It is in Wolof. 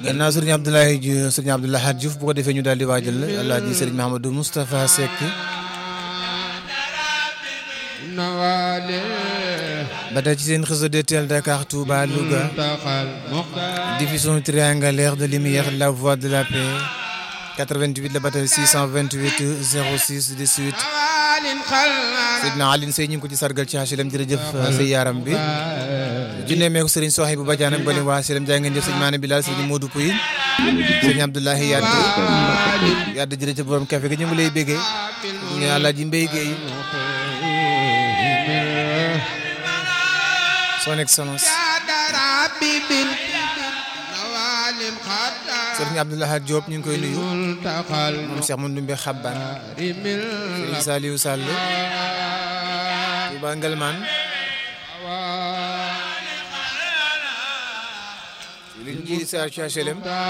gannaaw sëriñ Abdoulaye Diouf sëriñ Abdoulaye Hadj Diouf bu ko defee ñu daal di waajal alaaji sëriñ Mahamadou Moustapha Seck ba tey ci seen réseau DTL Dakar Touba Louga diffusion triangulaire de lumière la voix de la paix 88 la ba tey 628 06 18 Seydina Aline Sey ñu ngi ko ci sargal ci HLM jërëjëf sa yaram bi junne meeku sëriñ Soxi bu Badiane ak bali waa HLM jaay ngeen jëf sëñ Maane Bilal sëñ Modou Pouy sëñ Abdoulaye Yadd Yadd jërëjëf borom café gi ñu ngi lay béggee ñu Alaaji Mbay Géey son excellence sëriñ Abdoulaye Diop ñu ngi koy nuyu moom Cheikh Mandoumbe Xabban sëriñ Saliou Sall Touba Ngelman liñ ji di sa ci HLM